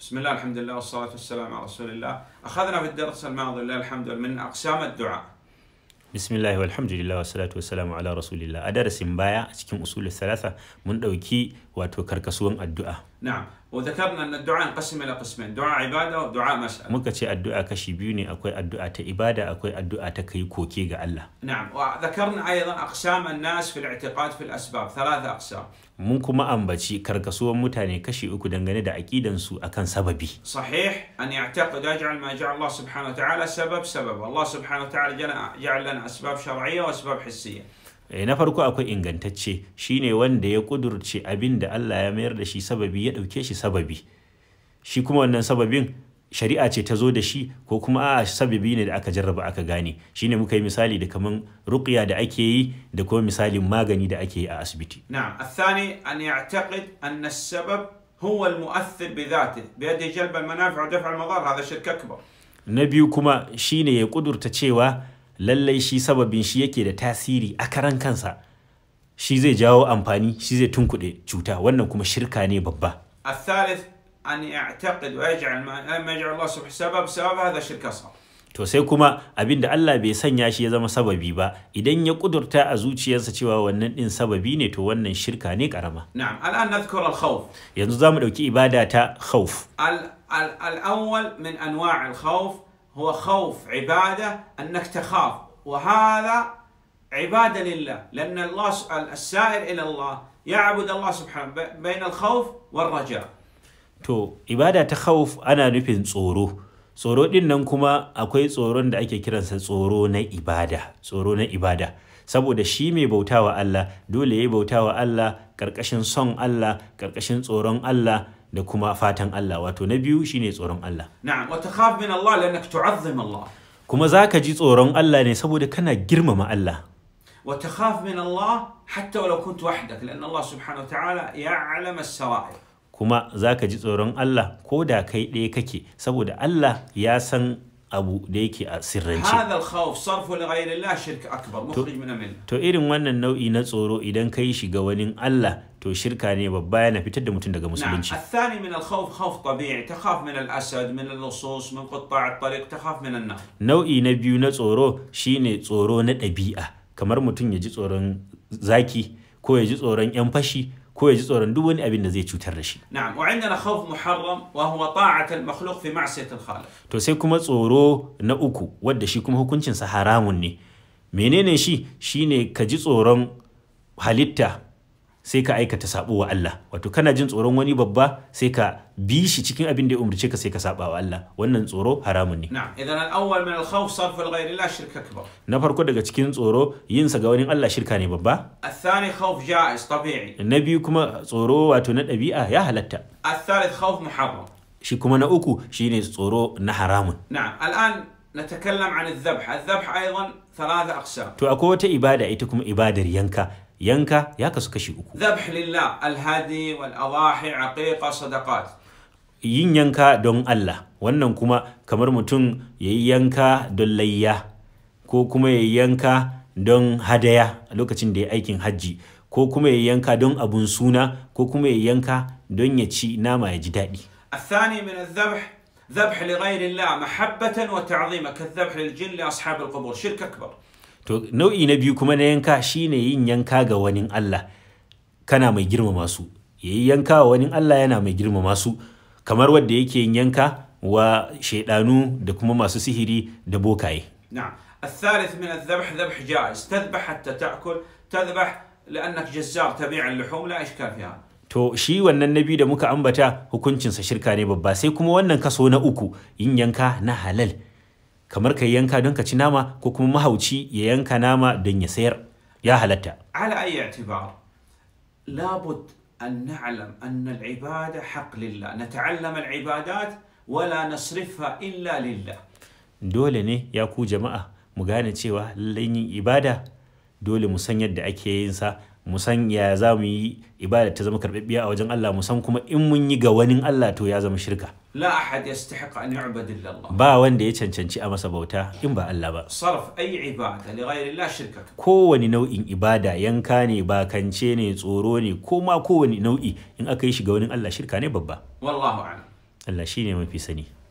بسم الله الحمد لله والصلاة والسلام على رسول الله أخذنا في الدرس الماضي لله الحمد لله من أقسام الدعاء bismillah walhamdulillah wassalatu wassalamu ala rasulillah a darasin baya a cikin usul salasa mun ɗauki wato karkasuwan addu'a نعم وذكرنا أن الدعاء ينقسم إلى قسمين دعاء عبادة ودعاء مسألة muka ce addu'a kashi biyu ne akwai addu'a ta ibada akwai addu'a ta kai koke ga Allah نعم وذكرنا أيضا أقسام الناس في الاعتقاد في الأسباب ثلاثة أقسام mun kuma ambaci karkasuwan mutane kashi uku dangane da aƙidansu akan sababi صحيح أن يعتقد يجعل ما جعل الله سبحانه وتعالى سبب سبب الله سبحانه وتعالى جل- جعل لنا أسباب شرعية وأسباب حسية Eh, na farko akwai ingantacce shine wanda ya kudurce abin da Allah ya mayar da shi sababi ya ɗauke shi sababi shi kuma wannan sababin shari'a ce ta zo da shi ko kuma a sababi ne da aka jarraba aka gane shine muka yi misali da kaman ruqya da ake yi da kuma misalin magani da ake yi a asibiti نعم الثاني أن يعتقد أن السبب هو المؤثر بذاته بيده جلب المنافع ودفع المضار هذا شرك أكبر na biyu kuma shine ya kudurta cewa lallai shi sababin shi yake da tasiri a karan kansa shi zai jawo amfani shi zai tunkuɗe cuta wannan kuma shirka ne babba الثالث أن يعتقد ويجعل ما ما يجعل الله سبحانه سبب سبب هذا شرك أصغر to sai kuma abin da Allah bai sanya shi ya zama sababi ba idan ya kudurta a zuciyarsa cewa wannan din sababi ne to wannan shirka ne karama نعم الآن نذكر الخوف yanzu za mu ɗauki ibada ta khauf ال ال الأول من أنواع الخوف هو خوف عبادة أنك تخاف وهذا عبادة لله لأن الله س- السائر إلى الله يعبد الله سبحانه ب- بين الخوف والرجاء to ibada ta khauf ana nufin tsoro tsoro din nan kuma akwai tsoron da ake kiransa tsoro na ibada tsoro na ibada saboda shi mai bautawa Allah dole ya bautawa Allah karkashin son Allah karkashin tsoron Allah da kuma fatan Allah wato na biyu shine tsoron Allah نعم وتخاف من الله لأنك تعظم الله kuma za ka ji tsoron Allah ne saboda kana girmama Allah وتخاف من الله حتى ولو كنت وحدك لأن الله سبحانه وتعالى يعلم السرائر kuma za ka ji tsoron Allah ko da kai ɗaya kake saboda Allah ya san abu da yake a sirrance هذا الخوف صرفه لغير الله شرك أكبر مخرج من الملة to irin wannan nau'i na tsoro idan ka yi shi ga wani Allah to shirka ne babba yana fitar da mutum daga نعم musulunci الثاني من الخوف خوف طبيعي تخاف من الأسد من اللصوص من قطاع الطريق تخاف من النار nau'i na biyu na tsoro shine tsoro na ɗabi'a kamar mutum ya ji tsoron zaki ko ya ji tsoron 'yan fashi ko ya ji tsoron duk wani abin da zai cutar da shi نعم وعندنا خوف محرم وهو طاعة المخلوق في معصية الخالق to sai kuma tsoro na uku wadda shi kuma hukuncinsa haramun ne menene shi shine ka ji tsoron halitta sai ka aikata sabo wa Allah wato kana jin tsoron wani babba sai ka bi shi cikin abin da ya umarce ka sai ka saba wa Allah wannan tsoro haramun ne نعم إذا الأول من الخوف صرف لغير الله شرك أكبر na farko daga cikin tsoro yin sa ga wani Allah shirka ne babba الثاني خوف جائز طبيعي na biyu kuma tsoro wato na ɗabi'a ya halatta الثالث خوف محرم shi kuma na uku shine tsoro na haramun نعم الآن نتكلم عن الذبح الذبح أيضا ثلاثة أقسام to akwai wata ibada ita kuma ibadar yanka yanka ya kasu kashi uku ذبح لله الهدي والأضاحي عقيقة صدقات yin yanka don Allah wannan kuma kamar mutum ya yi yanka don layya ko kuma ya yi yanka don hadaya a lokacin da ya aikin hajji ko kuma ya yi yanka don abun suna ko kuma ya yi yanka don ya ci nama ya ji daɗi الثاني من الذبح ذبح لغير الله محبة وتعظيما كالذبح للجن لأصحاب القبور شرك أكبر to nau'i na biyu kuma na yanka shine yin yanka ga wani Allah kana mai girmama su ya yi yanka wa wani Allah yana mai girmama su kamar wadda yake yin yanka wa shaidanu da kuma masu sihiri da bokaye نعم الثالث من الذبح ذبح جائز تذبح حتى تأكل تذبح لأنك جزار تبيع اللحوم لا إشكال في هذا To shi wannan na biyu da muka ambata hukuncinsa shirka ne babba sai kuma wannan kaso na uku yin yanka na halal kamar ka yi yanka don ka ci nama ko kuma mahauci ya yanka nama don ya sayar ya halatta. على أي اعتبار لابد أن نعلم أن العبادة حق لله نتعلم العبادات ولا نصرفها إلا لله Dole ne ya ku jama'a mu gane cewa lallai yin ibada dole mu san yadda ake yin sa mu san ya za mu yi ibada ta zama karɓaɓɓiya a wajen Allah mu san kuma in mun yi ga wani Allah to ya zama shirka. لا أحد يستحق أن يعبد إلا الله Ba wanda ya cancanci a masa bauta in ba Allah ba. صرف أي عبادة لغير الله شرك أكبر kowane nau'in ibada yanka ne bakance ne tsoro ne ko ma kowane nau'i in aka yi shi ga wani Allah shirka ne babba والله أعلم Allah shine mafi sani